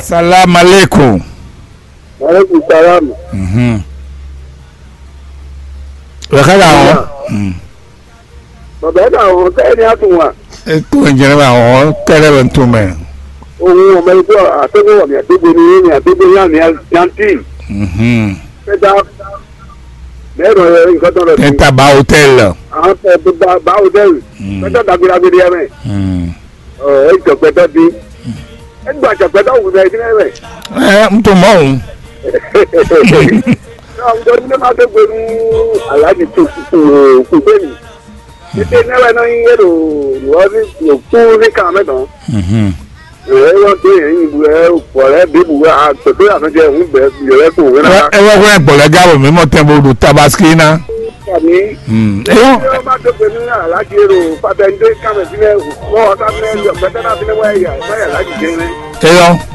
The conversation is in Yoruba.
Salam aleikum. Maaleykum salaam. Mhm. Wekala àwọn. Bàbá ẹ̀ka àwọn kẹ́hìn ní àtúnwà. Ètò ìjẹrẹ àwọn tẹ́lẹ̀ ló ń tó mẹ́. Ohun ọmọ ẹgbẹ́ àtẹ́gbẹ́ ní àdégbé ní ní àdégbé ní àmì àǹtí. Mhm. Pẹ́tà mẹ́rọ ẹ̀ nǹkan tó rẹ̀ fún. Níta bá hòtẹ́ẹ̀lì. Àwọn tẹ̀ tó bá bá hòtẹ́ẹ̀lì. Pẹ́tà dàgbéragbére ẹ̀ mẹ́. Mhm. Ọ̀ ẹ̀ jọ̀pẹ́tà bí. Ẹ gbà jọ̀pẹ́tà òwú rẹ̀ kí lẹ́rẹ̀. Ẹ ń tó mọ́ òun. Náà ń dọ́ni ní máa tó gbẹ̀rú aláàjì tó kú sẹ́yìn. Títí náírà náà ń yẹ̀rọ lọ́ọ́ ní òkú ní kàmẹ́tàn. Mhm. ẹ wọ́n tó yẹn yìí bu ẹ ọ̀rẹ́ bí bu àtọ̀tọ̀ àtọ̀jẹ́ ń bẹ̀ yẹrẹ kò wẹ́n náà. Ẹ wọ́n kọ́ ẹ̀gbọ́n lẹ́gà bò mímọ́ tẹ́ bó do tabaski náà. Kàní Ẹ yọ. ṣé wọ́n bá tó pé ní alájí èrò fàtẹ́ndé kàmẹ́ sílẹ̀ wọ́n ọ̀tá sílẹ̀ pẹ̀tẹ́ náà sílẹ̀ wáyà wáyà lájì jẹ́ rẹ̀. Ẹ yọ.